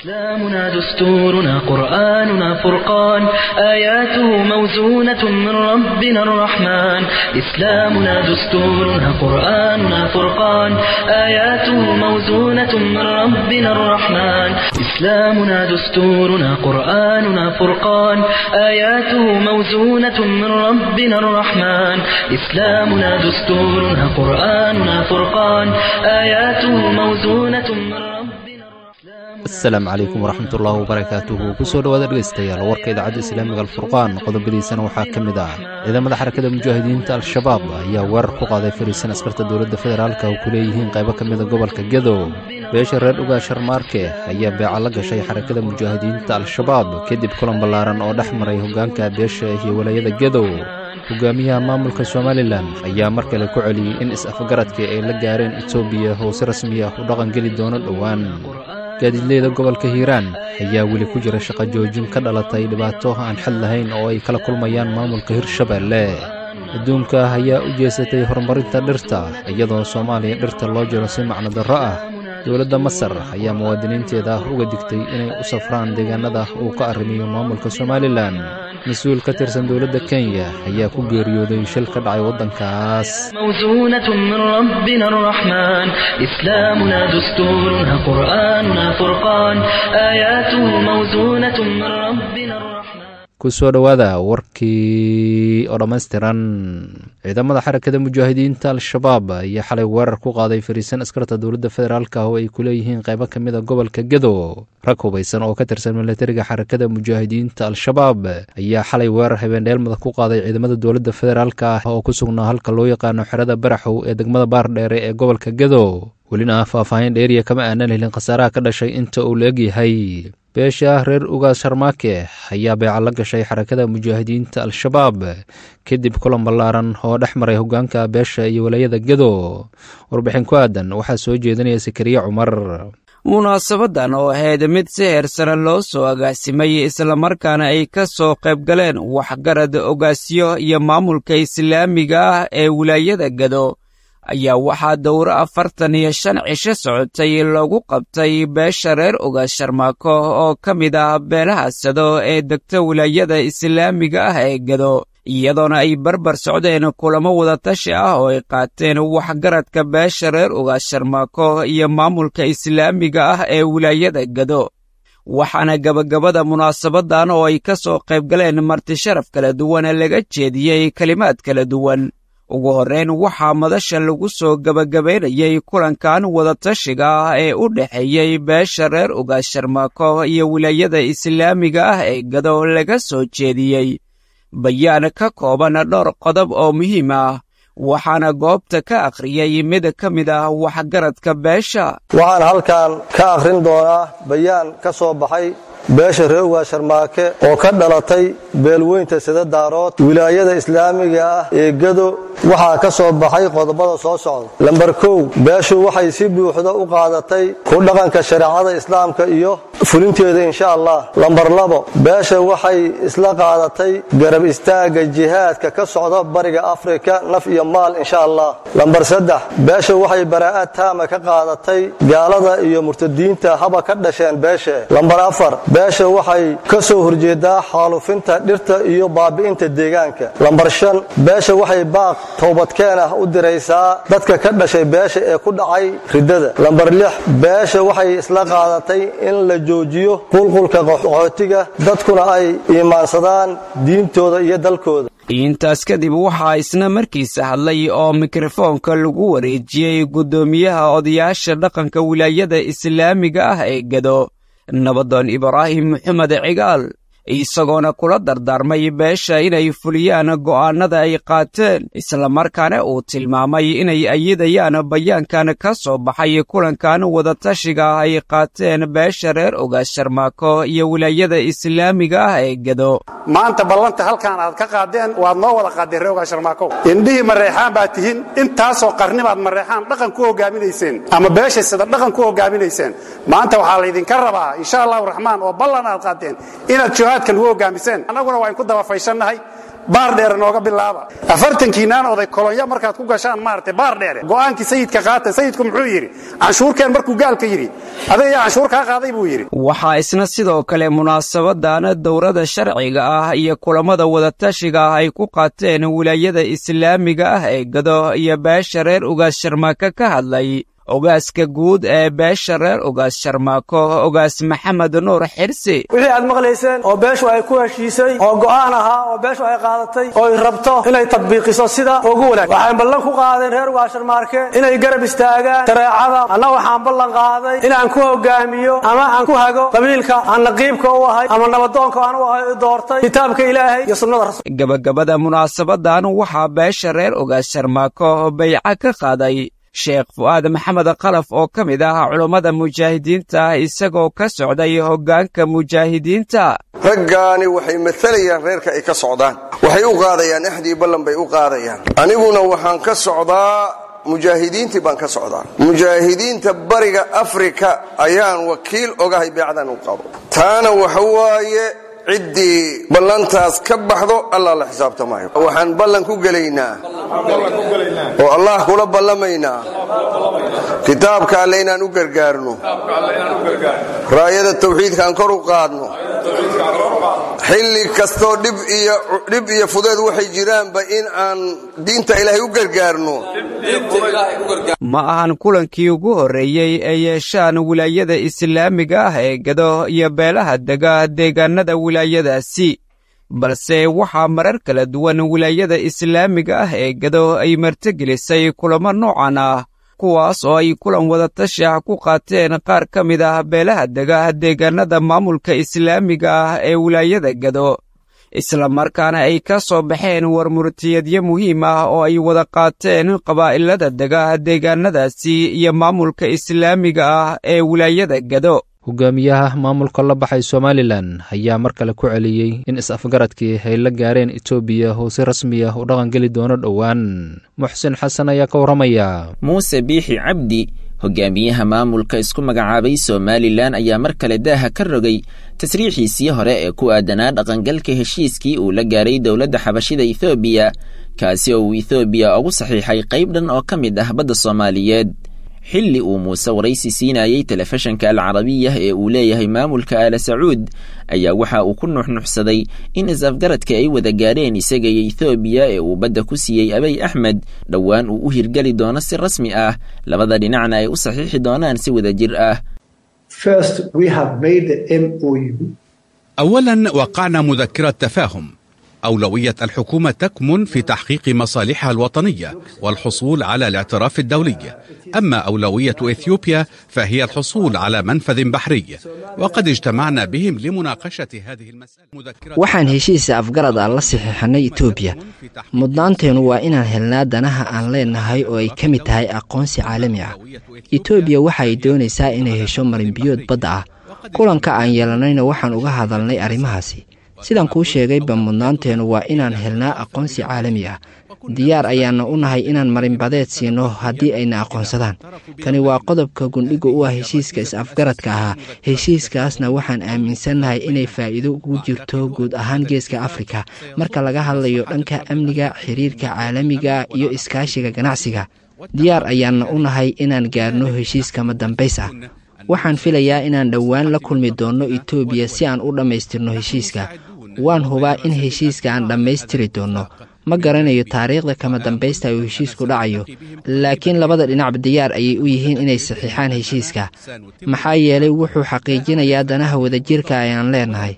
إسلامنا دستورنا قرآننا فرقان آياته موزونة من ربنا الرحمن إسلامنا دستورنا قرآننا فرقان آياته موزونة من ربنا الرحمن إسلامنا دستورنا قرآننا فرقان آياته موزونة من ربنا الرحمن إسلامنا دستورنا قرآننا فرقان آياته موزونة من ربنا asalaamu calaykum waraxmatullaahi wabarakaatuhu kusoo dhowaada dhegaystayaal warka idaacadda islaamiga alfurqaan qodobadiisana waxaa ka mid ah ciidamada xarakada mujaahidiinta al-shabaab ayaa weerar ku qaaday fariisan askarta dowladda federaalka oo ku leeyihiin qaybo ka mida gobolka gedo beesha reer ugaa sharmaarke ayaa beeca la gashay xarakada mujaahidiinta al-shabaab kadib kulan ballaaran oo dhex maray hoggaanka beesha iyo walaayada gedow hogaamiyaha maamulka somalilan ayaa mar kale ku celiyey in is-afgaradkii ay la gaareen etoobiya oo si rasmi ah u dhaqangeli doono dhowaan gaadiidleyda gobolka hiiraan ayaa weli ku jira shaqo joojin ka dhalatay dhibaato aan xad lahayn oo ay kala kulmayaan maamulka hirshabeelle adduunka ayaa u jeesatay horumarinta dhirta iyadoo soomaaliya dhirta loo jiro si macno darro ah dowladda masar ayaa muwaadiniinteeda uga digtay inay u safraan deegaanada uu ka arrimiyo maamulka somalilan mas-uul ka tirsan dowladda kenya ayaa ku geeriyooday shil ka dhacay waddankaas موزونة من ربنا الرحمن إسلامنا دستورنا قرآننا فرقان آياته موزونة من ربنا الرحمن ku soo dhowaada warkii oo dhammaystiran ciidamada xarakada mujaahidiinta al-shabaab ayaa xalay weerar ku qaaday fariisan askarta dowladda federaalka oo ay ku leeyihiin qaybo ka mida gobolka gedo rag hubaysan oo ka tirsan milatariga xarakada mujaahidiinta al-shabaab ayaa xalay weerar habeendheelmada ku qaaday ciidamada dowladda federaalka oo ku sugnaa halka loo yaqaano xerada baraxow ee degmada baardheere ee gobolka gedo welina faahfaahin dheeriya kama aanan helin khasaaraha ka dhashay inta uu la egyahay beesha reer ugaas sharmaake ayaa beeca la gashay xarakada mujaahidiinta al-shabaab kadib kulan ballaaran oo dhex maray hoggaanka beesha iyo walaayada gedo warbixin ku aadan waxaa soo jeedinaya sakariye cumar munaasabadan oo ahayd mid si heersana loo soo agaasimay islamarkaana ay ka soo qayb galeen waxgarad ogaasyo iyo maamulka islaamiga ah ee wilaayada gedo ayaa waxaa dowro afartan iyo shan cisho socotay loogu qabtay beesha reer ogaas sharmaako oo ka mid ah beelaha sado ee degta wilaayada islaamiga ah ee gedo iyadoona ay barbar socdeen kulamo wadatashi ah oo ay qaateen waxgaradka beesha reer ogaas sharmaako iyo maamulka islaamiga ah ee wilaayada gedo waxaana gebagabada munaasabadan oo ay ka soo qayb galeen marti sharaf kala duwan laga jeediyey kelimaad kala duwan ugu horrayn waxaa madasha lagu soo gebagabaynayey kulankan wadatashiga ah ee u dhexeeyey beesha reer ogaas sharmaako iyo wilaayada islaamiga ah ee gado laga soo jeediyey bayaan ka kooban dhowr qodob oo muhiim ah waxaana goobta ka akhriyey mid ka mid ah waxgaradka beesha waxaan halkan ka akhrin doonaa bayaan ka soo baxay beesha reer ugaas sharmaake oo ka dhalatay beelweynta sida daarood wilaayada islaamiga ah ee gado waxaa ka soo baxay qodobada soo socda lambar kow beeshu waxay si buuxda u qaadatay ku dhaqanka shareecada islaamka iyo fulinteeda insha allah lambar labo beesha waxay isla qaadatay garab istaagga jihaadka ka socda bariga afrika naf iyo maal insha allah lambar saddex beesha waxay baraa'ad taama ka qaadatay gaalada iyo murtadiinta haba ka dhasheen beeshe lambar afar beesha waxay ka soo horjeedaa xaalufinta dhirta iyo baabi'inta deegaanka lambar shan beesha waxay baaq towbadkeen ah u diraysaa dadka ka dhashay beesha ee ku dhacay riddada lambar lix beesha waxay isla qaadatay in la joojiyo qulqulka qaxootiga dadkuna ay iimaansadaan diintooda iyo dalkooda intaas kadib waxaa isna markiisa hadlay oo mikrofoonka lagu wareejiyey guddoomiyaha odayaasha dhaqanka wilaayada islaamiga ah ee gado nabadoon ibraahim maxamed cigaal isagoona kula dardaarmay beesha inay fuliyaan go'aannada ay qaateen islamarkaana uu tilmaamay inay ayidayaan bayaankan ka soo baxay kulankan wadatashiga ay qaateen beesha reer ogaas sharmaako iyo wilaayada islaamiga ah ee gedo maanta ballanta halkaan aad ka qaadeen waad noo wada qaadeen reer ogaas sharmaako indhihii mareexaan baad tihiin intaasoo qarnibaad mareexaan dhaqan ku hogaaminayseen ama beesha sida dhaqan ku hogaaminayseen maanta waxaa laydinka rabaa insha allahu raxmaan oo ballan aad qaadeen inaad jihaadka lagu hogaamiseen annaguna waa inku daba fayshannahay baar dheere nooga bilaaba afartankiinaan oday kolonya markaad ku gashaan maaragtay baar dheere go'aankii sayidka qaata sayidku muxuu yidhi canshuurkeen markuu gaalka yidhi adiga yaa canshuur kaa qaaday buu yidhi waxaa isna sidoo kale munaasabadan dowrada sharciga ah iyo kulammada wadatashiga ah ay ku qaateen wilaayada islaamiga ah ee gado iyo beesha reer ugaas sharmaako ka hadlay ogaaska guud ee beesha reer ogaas sharmaako ogaas maxamed nuur xirsi wixii aad maqlayseen oo beeshu ay ku heshiisay oo go'aan ahaa oo beeshu ay qaadatay oo ay rabto inay tadbiiqiso sida ugu wanaag waxay ballan ku qaadeen reer ogaas sharmaarke inay garab istaagaan shareecada anna waxaan ballan qaaday inaan ku hogaamiyo ama aan ku hago qabiilka aan naqiibka u ahay ama nabadoonka aan u ahay u doortay kitaabka ilaahay iyo sunnada rasuul gabagabada munaasabadan waxaa beesha reer ogaas sharmaako bayca ka qaaday sheekh fu'aad maxamed kalaf oo ka mid ah culummada mujaahidiinta isagoo ka socday hoggaanka mujaahidiinta raggaani waxay maalayaan reerka ay ka socdaan waxay u qaadayaan axdii ballan bay u qaadayaan aniguna waxaan ka socdaa mujaahidiintii baan ka socdaa mujaahidiinta bariga afrika ayaan wakiil ogahay beecdan u qabo taana waxa waaye ciddii ballantaas ka baxdo allah la xisaabtamaayo waxaan ballan ku gelaynaa oo allah kula ballamaynaa kitaabka alle inaan u gargaarno raayada tawxiidkaan kor u qaadno xilli kastoo dhib iyo fudeed waxay jiraanba in aan diinta ilaahay u gargaarno ma ahan kulankii ugu horreeyey ee yeeshaan wilaayada islaamiga ah ee gado iyo beelaha dega deegaanada wilaayadaasi balse waxaa marar kala duwan wilaayada islaamiga ah ee gado ay martigelisay kulamo noocan ah kuwaas oo ay kulan wadatashi ah ku qaateen qaar ka mid ah beelaha dega deegaanada maamulka islaamiga ah ee wilaayada gado islamarkaana ay ka soo baxeen warmurtiyadyo muhiim ah oo ay wada qaateen qabaa'ilada dega deegaanadaasi iyo maamulka islaamiga ah ee wilaayada gado hogaamiyaha maamulka la baxay somalilan ayaa mar kale ku celiyey in is-afgaradkii ay la gaareen etoobiya oo si rasmi ah u dhaqangeli doono dhowaan muxsin xasan ayaa ka warramaya muuse biixi cabdi hogaamiyaha maamulka isku magacaabay somalilan ayaa mar kale daaha ka rogay tasriixiisii hore ee ku aadanaa dhaqangalka heshiiskii uu la gaaray dowladda xabashida ethoobiya kaasi oo uu ethoobiya ugu saxiixay qayb dhan oo ka mid ah badda soomaaliyeed xilli uu muuse waraysi siinayey telefishanka alcarabiya ee uu leeyahay maamulka aala sacuud ayaa waxa uu ku nuxnuxsaday in is-afgaradka ay wada gaadheen isaga iyo ethoobiya ee uu badda ku siiyey abay axmed dhowaan uu u hirgeli doono si rasmi ah labada dhinacna ay u saxiixi doonaan si wada jir ah أولا وقعنا مذكرة تفاهم أولوية الحكومة تكمن في تحقيق مصالحها الوطنية والحصول على الاعتراف الدولي أما أولوية إثيوبيا فهي الحصول على منفذ بحري وقد اجتمعنا بهم لمناقشة هذه المسألة waxaan heshiisa afgarad aan la saxiixanay etoobiya mudnaanteenu waa inaan helnaa danaha aan leenahay oo ay ka mid tahay aqoonsi caalami ah etoobiya waxa ay doonaysaa inay hesho marinbiyood badda ah kulanka aan yeelanayna waxaan uga hadalnay arrimahaasi sidaan kuu sheegayba mudnaanteennu waa inaan helnaa aqoonsi caalami ah diyaar ayaana u nahay inaan marinbadeed siino haddii ayna aqoonsadaan kani waa qodobka gundhiga u ah heshiiska is-afgaradka ahaa heshiiskaasna waxaan aaminsannahay inay faa'iido ugu jirto guud ahaan geeska afrika marka laga hadlayo dhanka amniga xiriirka caalamiga iyo iskaashiga ganacsiga diyaar ayaana u nahay inaan gaarno heshiiskama dambays ah waxaan filayaa inaan dhowaan la kulmi doonno etoobiya si aan u dhammaystirno heshiiska waan hubaa in heshiiska aan dhammaystiri doonno ma garanayo taariikhda kama dambaysta uu heshiisku dhacayo laakiin labada dhinacba diyaar ayay u yihiin inay saxiixaan heshiiska maxaa yeelay wuxuu xaqiijinayaa danaha wadajirka ayaan leenahay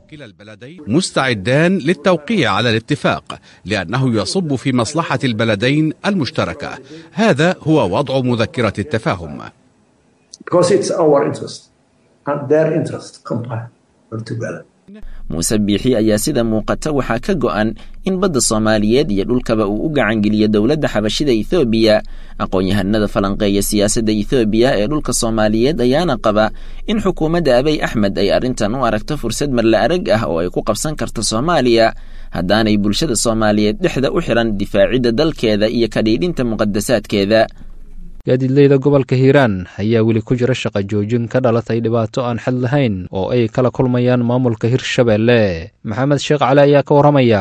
مستعدان للتوقيع على الاتفاق لأنه يصب في مصلحة البلدين المشتركة هذا هو وضع مذكرة التفاهم because it's our interest and their interest combined together. muuse biixi ayaa sida muuqata waxaa ka go'an in badda soomaaliyeed iyo dhulkaba uu u gacangeliyo dowladda xabashida ethoobiya aqoon-yahanada falanqeeya siyaasadda ethoobiya ee dhulka soomaaliyeed ayaana qaba in xukuumadda abay axmed ay arrintan u aragto fursad marla arag ah oo ay ku qabsan karto soomaaliya haddaanay bulshada soomaaliyeed dhexda u xiran difaacidda dalkeeda iyo kadhiidhinta muqadasaadkeeda gaadiidleyda gobolka hiiraan ayaa weli ku jira shaqa joojin ka dhalatay dhibaato aan xad lahayn oo ay kala kulmayaan maamulka hirshabeelle maxamed sheekh cali ayaa ka warramaya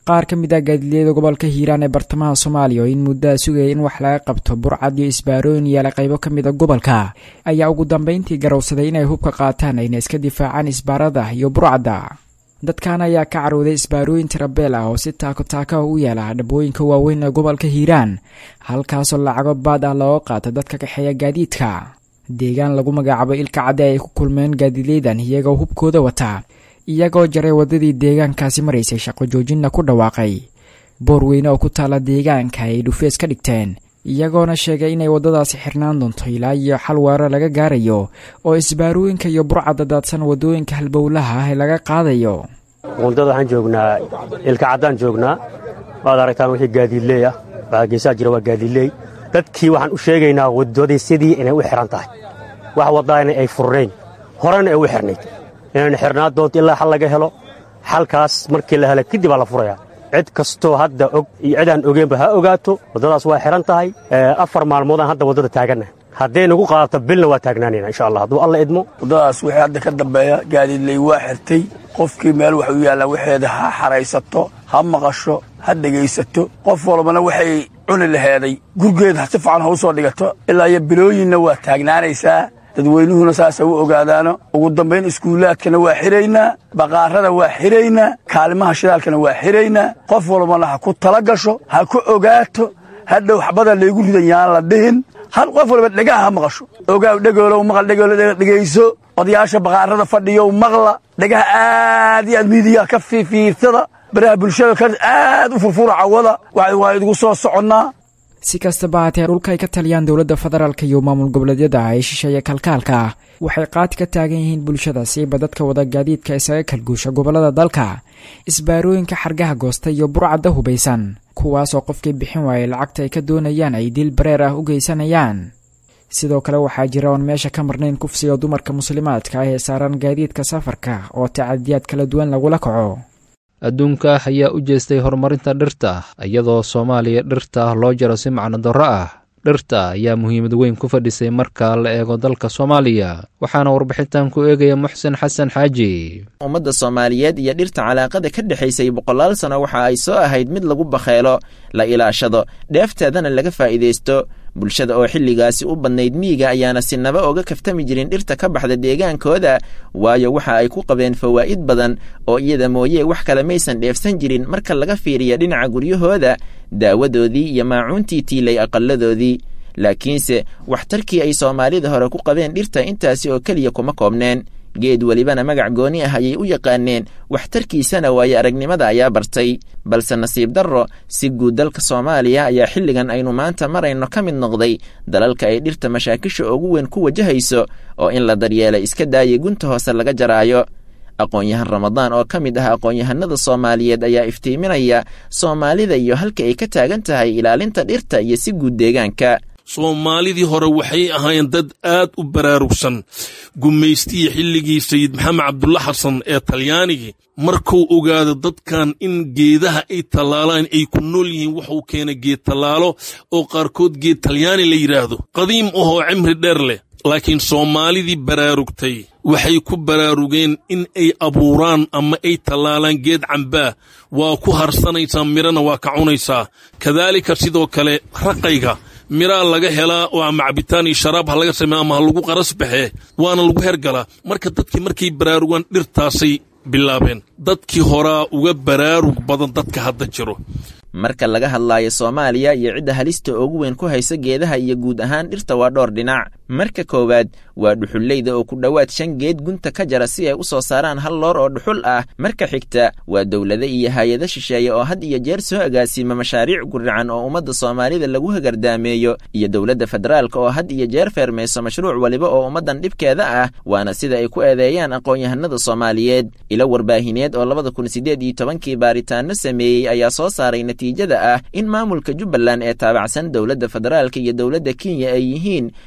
qaar ka mid ah gaadiidyada gobolka hiiraan ee bartamaha soomaaliya oo in muddaa sugaya in wax laga qabto burcad iyo isbaarooyin yaala qaybo ka mid a gobolka ayaa ugu dambayntii garowsaday inay hubka qaataan ayna iska difaacaan isbaarada iyo burcadda dadkan ayaa ka carooday isbaarooyin tirabeel ah oo si taako taaka u yaala dhabooyinka waaweyn ee gobolka hiiraan halkaasoo lacago baad ah looga qaato dadka kaxeeya gaadiidka deegaan lagu magacaabo ilka cadde ay ku kulmeen gaadiidleydan iyagoo hubkooda wata iyagoo jaray waddadii deegaankaasi maraysay shaqo joojinna ku dhawaaqay boor weyne oo ku taala deegaanka ay dhufees ka dhigteen iyagoona sheegay inay waddadaasi xirnaan doonto ilaa iyo xal weerar laga gaarayo oo isbaarooyinka iyo burcadda daadsan waddooyinka halbowlaha ah ee laga qaadayo wundada waxaan joognaa ilka caddaan joognaa waad aragtaan wixii gaadiidleey ah waxaa geesaha jira waa gaadiidleey dadkii waxaan u sheegaynaa waddadii sidii inay u xihan tahay wax waddaana ay furnayn horena ay u xirnayd inayna xirnaan doonto ilaa xal laga helo xalkaas markii la hela kadib aa la furayaa cid kastoo hadda og iyo cid aan ogeenba ha ogaato waddadaas waa xihan tahay afar maalmoodaan hadda waddada taaganna hadday nagu qaadato bilna waa taagnaanayna insha allah hadduu alla idmo waddadaas wixii hadda ka dambeeya gaadiidley waa xirtay qofkii meel wax u yaallaa waxeeda ha xaraysato ha maqasho ha dhegaysato qof walbana waxay cuni laheeday gurgeed si fiican ha u soo dhigato ilaa iyo bilooyinna waa taagnaanaysaa dadweynuhuna saasa u ogaadaano ugu dambayn iskuulaadkana waa xiraynaa baqaarada waa xiraynaa kaalimaha shidaalkana waa xiraynaa qof walbana ha ku tala gasho ha ku ogaato hadhow xabada laygu ridan yaan la dhihin hal qof walba dhegaha ha maqasho ogaaw dhegoolow maqal dhegoolo dhegayso odayaasha baqaarada fadhiyow maqla dhegaha aad iyo aad miidiyaha ka fiifiirsada baraha bulshada ka aad u furfura cawada waa idigu soo soconnaa si kastaba haatee dhulka ay ka taliyaan dowladda federaalka iyo maamul goboleedyada ay shisheeya kalkaalka waxay qaati ka taagan yihiin bulshada siiba dadka wada gaadiidka isaga kalguusha gobollada dalka isbaarooyinka xargaha goosta iyo burcadda hubaysan kuwaasoo qofkii bixin waayay lacagta ay ka doonayaan ay dil bareer ah u geysanayaan sidoo kale waxaa jira oon meesha ka marnayn kufsiga dumarka muslimaadka ah ee saaran gaadiidka safarka oo tacadiyaad kala duwan lagula kaco adduunka ayaa u jeestay horumarinta dhirta iyadoo soomaaliya dhirta loo jaro si macno darro ah dhirta ayaa muhiimad weyn ku fadhisay marka la eego dalka soomaaliya waxaana warbixintan ku eegaya muxsen xasan xaaji ummadda soomaaliyeed iyo dhirta calaaqada ka dhexaysay boqolaal sano waxa ay soo ahayd mid lagu bakheelo la ilaashado dheefteedana laga faa'iidaysto bulshada oo xilligaasi u badnayd miyiga ayaana sinaba oga kaftami jirin dhirta ka baxda deegaankooda waayo waxa ay ku qabeen fawaa'id badan oo iyada mooye wax kale maysan dheefsan jirin marka laga fiiriya dhinaca guryahooda daawadoodii iyo maacuuntii tiilay aqalladoodii laakiinse waxtarkii ay soomaalida hore ku qabeen dhirta intaasi oo keliya kuma koobneen geed welibana magac gooni ah ayay u yaqaaneen waxtarkiisana waayo aragnimada ayaa bartay balse nasiib darro si guud dalka soomaaliya ayaa xilligan aynu maanta marayno ka mid noqday dalalka ay dhirta mashaakisha ugu weyn ku wajahayso oo in la daryeela iska daayay gunta hoose laga jaraayo aqoon-yahan ramadaan oo ka mid ah aqoon-yahanada soomaaliyeed ayaa iftiiminaya soomaalida iyo halka ay ka taagan tahay ilaalinta dhirta iyo si guud deegaanka soomaalidii hore waxay ahaayeen dad aad u baraarugsan gumaystihii xilligii sayid maxamed cabdulla xasan ee talyaanigii markuu ogaado dadkan in geedaha ay tallaalaan ay ku nool yihiin waxuu keenay geed tallaalo oo qaarkood geed talyaani la yidhaahdo qadiim ahoo cimri dheer leh laakiin soomaalidii baraarugtay waxay ku baraarugeen in ay abuuraan ama ay tallaalaan geed cambaa waa ku harsanaysaa midhana waa ka cunaysaa kadaalika sidoo kale raqayga miraa laga helaa oo ama cabitaan iyo sharaab ha laga sameeya ama ha lagu qaras baxee waana lagu hergalaa marka dadkii markay baraarugaan dhirtaasay bilaabeen dadkii horaa uga baraarug badan dadka hadda jiro marka laga hadlaayo soomaaliya iyo cidda halista ugu weyn ku haysa geedaha iyo guud ahaan dhirta waa dhowr dhinac marka koowaad waa dhuxulleyda oo ku dhowaad shan geed gunta ka jara si ay u soo saaraan hal loor oo dhuxul ah marka xigta waa dowlado iyo hay-ado shisheeye oo had iyo jeer soo agaasima mashaariic gurican oo ummadda soomaalida lagu hagardaameeyo iyo dowladda federaalka oo had iyo jeer feermayso mashruuc waliba oo ummaddan dhibkeeda ah waana sida ay ku eedeeyaan aqoon-yahanada soomaaliyeed ilo warbaahineed oo labada kun siddeed iyo tobankii baaritaano sameeyey ayaa soo saaray natiijada ah in maamulka jubbaland ee taabacsan dowladda federaalka iyo dowladda kenya ay yihiin cidda ugu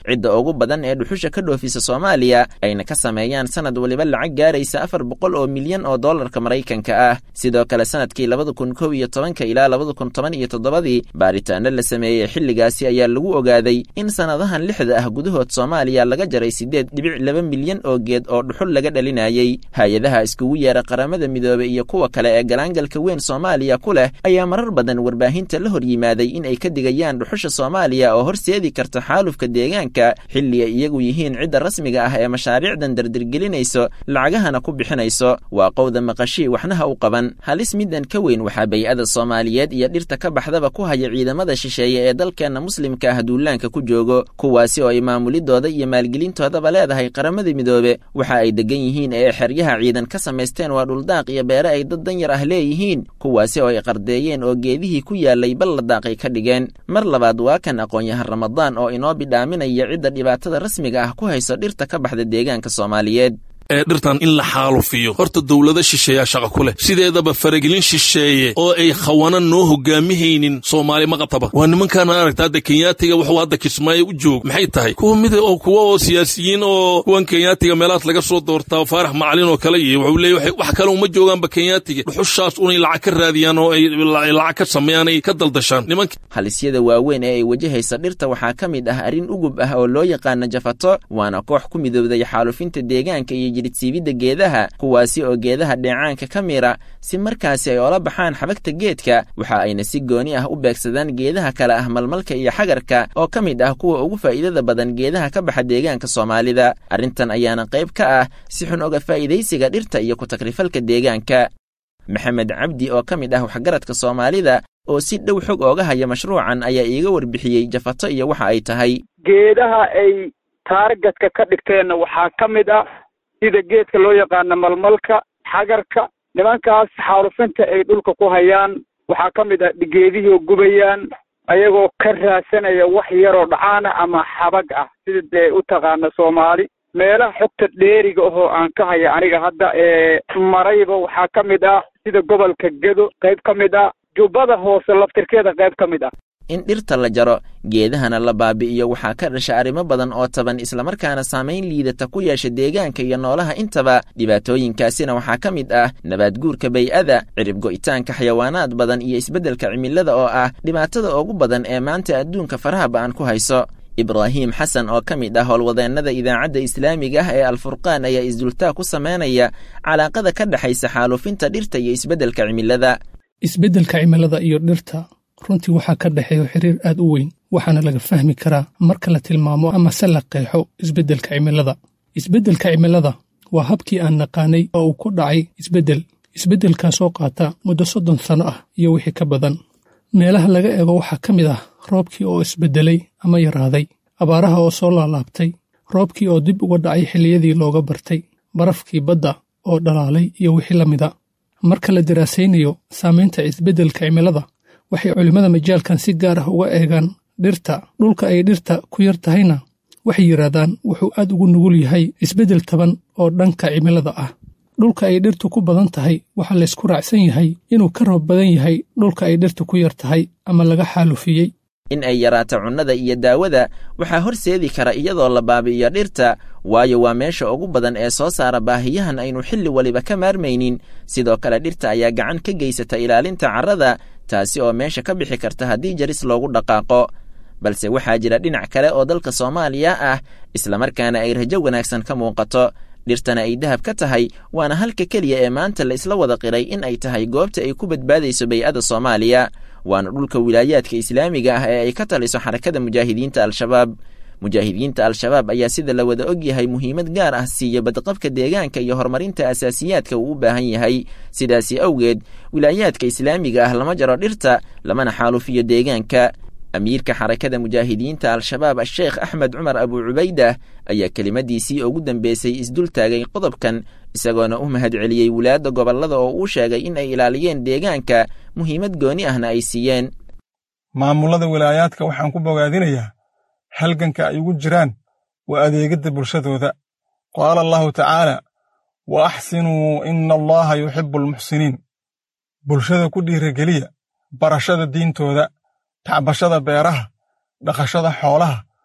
ugu badan ee dhuxusha ka dhoofisa soomaaliya ayna ka sameeyaan sanad waliba lacag gaaraysa afar boqol oo milyan oo dollarka maraykanka ah sidoo kale sanadkii labada kun kow iyo tobanka ilaa labada kun toban iyo toddobadii baaritaano la sameeyey xilligaasi ayaa lagu ogaaday in sannadahan lixda ah gudahood soomaaliya laga jaray siddeed dhibic laba milyan oo geed oo dhuxul laga dhalinayay hay-adaha iskugu yeera qaramada midoobey iyo kuwa kale ee galaangalka weyn soomaaliya ku leh ayaa marar badan warbaahinta la hor yimaaday in ay ka digayaan dhuxusha soomaaliya oo horseedi karta xaalufka deegaanka xilli ay iyagu yihiin cidda rasmiga ah ee mashaariicdan dardirgelinayso lacagahana ku bixinayso waa qowda maqashii waxnaha u qaban halis middan ka weyn waxaa bay-ada soomaaliyeed iyo dhirta ka baxdaba ku haya ciidamada shisheeye ee dalkeenna muslimka ah duulaanka ku joogo kuwaasi oo ay maamulidooda iyo maalgelintoodaba leedahay qaramada midoobe waxa ay degan yihiin ee xeryaha ciidan ka samaysteen waa dhuldaaq iyo beere ay dad danyar ah leeyihiin kuwaasi oo ay qardeeyeen oo geedihii ku yaalay bal la daaqay ka dhigeen mar labaad waa kan aqoon-yahan ramadaan oo inoo bidhaaminaya cidda dhibaatada rasmiga ah ku hayso dhirta ka baxda deegaanka soomaaliyeed ee dhirtan in la xaalufiyo horta dowlado shisheeyaa shaqa ku leh sideedaba faragelin shisheeye oo ay khawana noo hogaamihaynin soomaali ma qabtaba waa nimankaan aragta hadda kenyaatiga wuxuu hadda kismaayo u joog maxay tahay kuwa mid oo kuwa oo siyaasiyiin oo kuwan kenyaatiga meelahaas laga soo doortaa faarax macalin oo kale iyo wuxuu leeyahay wax kale uma joogaanba kenyaatiga dhuxushaas unay lacag ka raadiyaan oo ay lacag ka sameeyaan ay ka daldashaan nimanka halisyada waaweyn ee ay wajahaysa dhirta waxaa ka mid ah arrin ugub ah oo loo yaqaana jafato waana koox ku midowday xaalufinta deegaanka iyo jidhidsiibidda geedaha kuwaasi oo geedaha dheecaanka ka mira si markaasi ay oola baxaan xabagta geedka waxa ayna si gooni ah u beegsadaan geedaha kale ah malmalka iyo xagarka oo ka mid ah kuwa ugu faa'iidada badan geedaha ka baxa deegaanka soomaalida arrintan ayaana qayb ka ah si xun oga faa'iidaysiga dhirta iyo ku-takrifalka deegaanka maxamed cabdi oo ka mid ah waxgaradka soomaalida oo si dhow xog ooga haya mashruucan ayaa iiga warbixiyey jafato iyo waxa ay tahay geedaha ay taargadka ka dhigteenna waxaa ka mid ah sida geedka loo yaqaano malmalka xagarka nimankaas xaalufinta ay dhulka ku hayaan waxaa ka mid ah geedihii gubayaan ayagoo ka raadsanaya wax yaroo dhacaana ama xabag ah sida dee u taqaana soomaali meelaha xogta dheeriga ahoo aan ka haya aniga hadda ee marayba waxaa ka mid ah sida gobolka gedo qayb ka mid ah jubbada hoose laftirkeeda qayb ka mid ah in dhirta la jaro geedahana la baabi'iyo waxaa ka dhasha arrimo badan oo taban islamarkaana saamayn liidata ku yeesha deegaanka iyo noolaha intaba dhibaatooyinkaasina waxaa ka mid ah nabaad guurka bay-ada cirib go'itaanka xayawaanaad badan iyo isbeddelka cimilada oo ah dhibaatada ugu badan ee maanta adduunka faraha ba'an ku hayso ibraahim xasan oo ka mid ah howlwadeennada idaacadda islaamiga ah ee alfurqaan ayaa isdultaa ku samaynaya calaaqada ka dhexaysa xaalufinta dhirta iyo isbeddelka cimilada isbeddelka cimilada iyo dhirta runtii waxaa ka dhexeeyo xiriir aad u weyn waxaana laga fahmi karaa marka la tilmaamo ama se la qeexo isbeddelka cimilada isbeddelka cimilada waa habkii aan naqaanay oo uu ku dhacay isbeddel isbeddelkaasoo qaata muddo soddon sanno ah iyo wixii ka badan meelaha laga eego waxaa ka mid ah roobkii oo isbeddelay ama yaraaday abaaraha oo soo laalaabtay roobkii oo dib uga dhacay xilliyadii looga bartay barafkii badda oo dhalaalay iyo wixii la mida marka la daraasaynayo saamaynta isbeddelka cimilada waxay culimmada majaalkan si gaar ah uga eegaan dhirta dhulka ay dhirta ku yar tahayna waxay yidhaahdaan wuxuu aad ugu nugul yahay isbeddel taban oo dhanka cimilada ah dhulka ay dhirtu ku badan tahay waxaa laysku raacsan yahay inuu ka roob badan yahay dhulka ay dhirtu ku yar tahay ama laga xaalufiyey in ay yaraato cunnada iyo daawada waxaa horseedi kara iyadoo la baabi'iyo dhirta waayo waa meesha ugu badan ee soo saara baahiyahan aynu xilli waliba ka maarmaynin sidoo kale dhirta ayaa gacan ka geysata ilaalinta carrada taasi oo meesha ka bixi karta haddii jaris loogu dhaqaaqo balse waxaa jira dhinac kale oo dalka soomaaliya ah islamarkaana ay rajo wanaagsan ka muuqato dhirtana ay dahab ka tahay waana halka keliya ee maanta la isla wada qiray in ay tahay goobta ay ku badbaadayso bay-ada soomaaliya waana dhulka wilaayaadka islaamiga ah ee ay ka taliso xarakada mujaahidiinta al-shabaab mujaahidiinta al-shabaab ayaa sida la wada og yahay muhiimad gaar ah siiya badqabka deegaanka iyo horumarinta asaasiyaadka uu u baahan yahay sidaasi awgeed wilaayaadka islaamiga ah lama jaro dhirta lamana xaalufiyo deegaanka amiirka xarakada mujaahidiinta al-shabaab asheekh axmed cumar abu cubaydah ayaa kelimadiisii ugu dambeysay isdul taagay qodobkan isagoona u mahad celiyey wulaadda gobollada oo uu sheegay in ay ilaaliyeen deegaanka muhiimad gooni ahna ay siiyeen maamullada wilaayaadka waxaan ku bogaadinayaa halganka ay ugu jiraan waa adeegidda bulshadooda qaala allahu tacaala wa axsinuu ina allaha yuxibbu almuxsiniin bulshada ku dhiirageliya barashada diintooda tacbashada beeraha dhaqashada xoolaha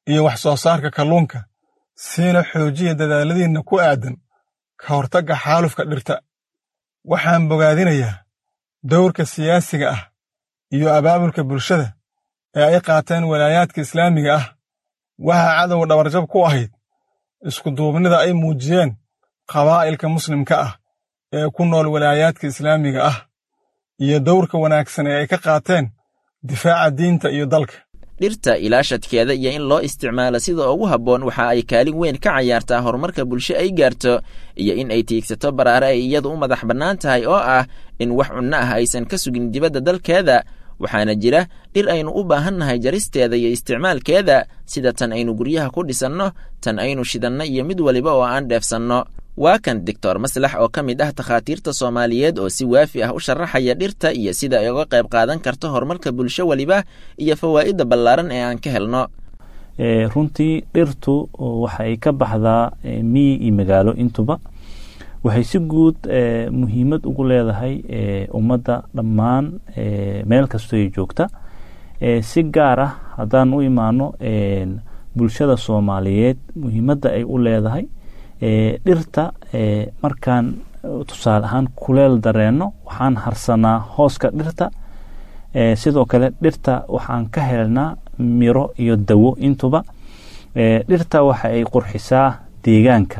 iyo wax soo saarka kalluunka siina xoojiya dadaaladiinna ku aadan ka hortagga xaalufka dhirta waxaan bogaadinayaa dowrka siyaasiga ah iyo abaabulka bulshada ee ay qaateen walaayaadka islaamiga ah waxaa cadowga dhabarjab ku ahayd iskuduubnida ay muujiyeen qabaa'ilka muslimka ah ee ku nool walaayaadka islaamiga ah iyo dowrka wanaagsan ee ay ka qaateen difaaca diinta iyo dalka dhirta ilaashadkeeda iyo in loo isticmaalo sida ugu habboon waxa ay kaalin weyn ka cayaartaa horumarka bulsho ay gaarto iyo in ay tiigsato baraare ay iyadu u madax bannaan tahay oo ah in wax cunno ah aysan ka sugin dibadda dalkeeda waxaana jira dhir aynu u baahannahay jaristeeda iyo isticmaalkeeda sida tan aynu guryaha ku dhisanno tan aynu shidanno iyo mid waliba oo aan dheefsanno waa kan doctor maslax oo ka mid ah takhaatiirta soomaaliyeed oo si waafi ah u sharaxaya dhirta iyo sida ay uga qayb qaadan karto horumarka bulsho weliba iyo fawaa'idda ballaaran ee aan ka helno runtii dhirtu waxa ay ka baxdaa miyi iyo magaalo intuba waxay si guud muhiimad ugu leedahay ummadda dhammaan meel kastoo ay joogta si gaar ah haddaan u imaano bulshada soomaaliyeed muhiimadda ay u leedahay dhirta markaan tusaale ahaan kuleel dareenno waxaan harsanaa hooska dhirta sidoo kale dhirta waxaan ka helnaa miro iyo dawo intuba dhirta waxa ay qurxisaa deegaanka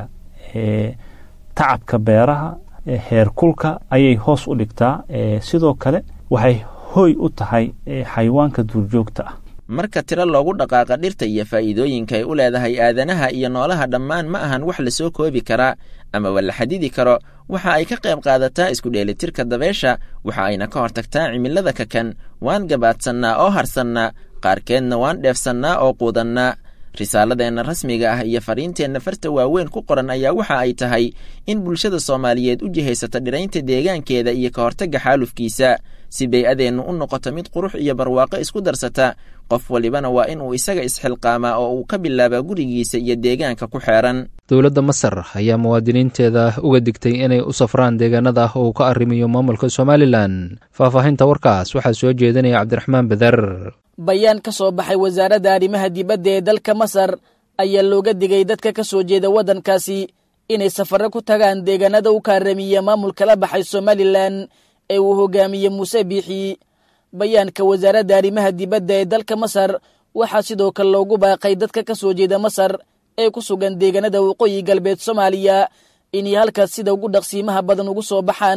tacabka beeraha heerkulka ayay hoos u dhigtaa sidoo kale waxay hoy u tahay xayawaanka duurjoogta ah marka tiro loogu dhaqaaqa dhirta iyo faa'iidooyinka ay u leedahay aadanaha iyo noolaha dhammaan ma ahan wax lasoo koobi karaa amaba la xadidi karo waxa ay ka qayb qaadataa isku dheelitirka dabeesha waxa ayna ka hortagtaa cimilada kakan waan gabaadsannaa oo harsannaa qaarkeedna waan dheefsannaa oo quudannaa risaaladeenna rasmiga ah iyo fariinteenna farta waaweyn ku qoran ayaa waxa ay tahay in bulshada soomaaliyeed u jihaysata dhiraynta deegaankeeda iyo ka hortagga xaalufkiisa si bay-adeennu u noqoto mid qurux iyo barwaaqo isku darsata qof walibana waa in uu isaga isxilqaamaa oo uu ka bilaabaa gurigiisa iyo deegaanka ku xeeran dowladda masar ayaa muwaadiniinteeda uga digtay inay u safraan deegaanada ah oo uu ka arrimiyo maamulka somalilan faahfaahinta warkaas waxaa soo jeedinaya cabdiraxmaan beder bayaan ka soo baxay wasaaradda arrimaha dibadda ee dalka masar ayaa looga digay dadka ka soo jeeda waddankaasi inay safarro ku tagaan deegaanada u kaaramiya maamulka la baxay somalilan ee uu hogaamiye muuse biixi bayaanka wasaaradda arrimaha dibadda ee dalka masar waxaa sidoo kale loogu baaqay dadka ka soo jeeda masar ee ku sugan deegaanada waqooyi galbeed soomaaliya inay halkaas sida ugu dhaqsiimaha badan ugu soo baxaan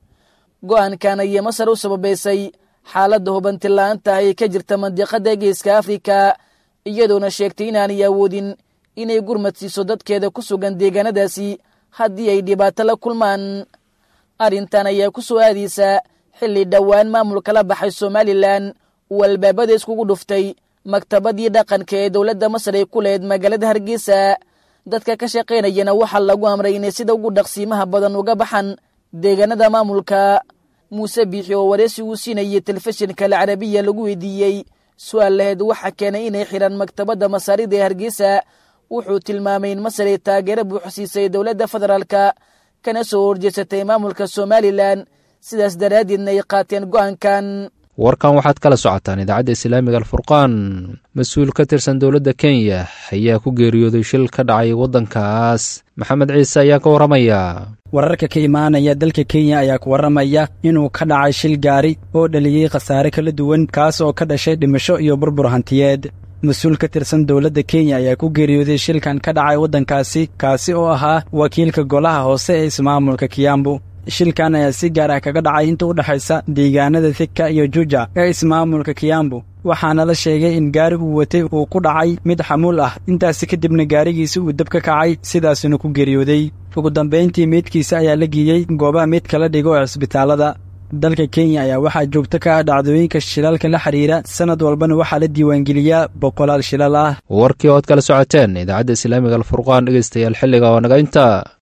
go'aankan ayay masar u sababaysay xaaladda hubantila'aanta ay ka jirta mandiqada geeska afrika iyadoona sheegtay inaanay awoodin inay gurmad siiso dadkeeda ku sugan deegaanadaasi haddii ay dhibaato la kulmaan arrintan ayaa ku soo aadaysa xilli dhowaan maamulka la baxay somalilan uu albaabada iskugu dhuftay maktabadii dhaqanka ee dowladda masar ay ku lehed magaalada hargeysa dadka ka shaqaynayana waxaa lagu amray inay sida ugu dhaqsiimaha badan uga baxan deegaanada maamulka muuse biixi oo wareysi uu siinayay telefishinka alcarabiya lagu weydiiyey su-aal laheed waxaa keenay inay xidhaan maktabadda masaarida ee hargeysa wuxuu tilmaamay in masar ay taageero buuxsiisay dowladda federaalka kana soo horjeesatay maamulka somalilan sidaas daraaddeedna ay qaateen go'aankan warkan waxaad kala socotaan idaacadda islaamiga alfurqaan mas-uul ka tirsan dowladda kenya ayaa ku geeriyooday shil ka dhacay waddankaas maxamed ciise ayaa ka warramaya wararka ka imaanaya dalka kenya ayaa ku warramaya inuu ka dhacay shil gaari oo dhaliyey khasaare kala duwan kaas oo ka dhashay dhimasho iyo burbur hantiyeed mas-uul ka tirsan dowladda kenya ayaa ku geeriyooday shilkan ka dhacay waddankaasi kaasi oo ahaa wakiilka golaha hoose ee ismaamulka kiyambu shilkan ayaa si gaar ah kaga dhacay inta u dhexaysa deegaanada thika iyo juja ee ismaamulka kiyambu waxaana la sheegay in gaari uu watay uu ku dhacay mid xamuul ah intaasi kadibna gaarigiisi uu dab ka kacay sidaasuna ku geeriyooday ugu dambayntii meydkiisa ayaa la geeyey goobaha meyd kala dhigo ee cisbitaallada dalka kenya ayaa waxaa joogto ka ah dhacdooyinka shilalka la xidhiira sannad walbana waxaa la diiwaangeliyaa boqolaal shilal ah warkii ood kala socoteen idaacadda islaamiga alfurqaan dhegeystayaal xilliga oo naga inta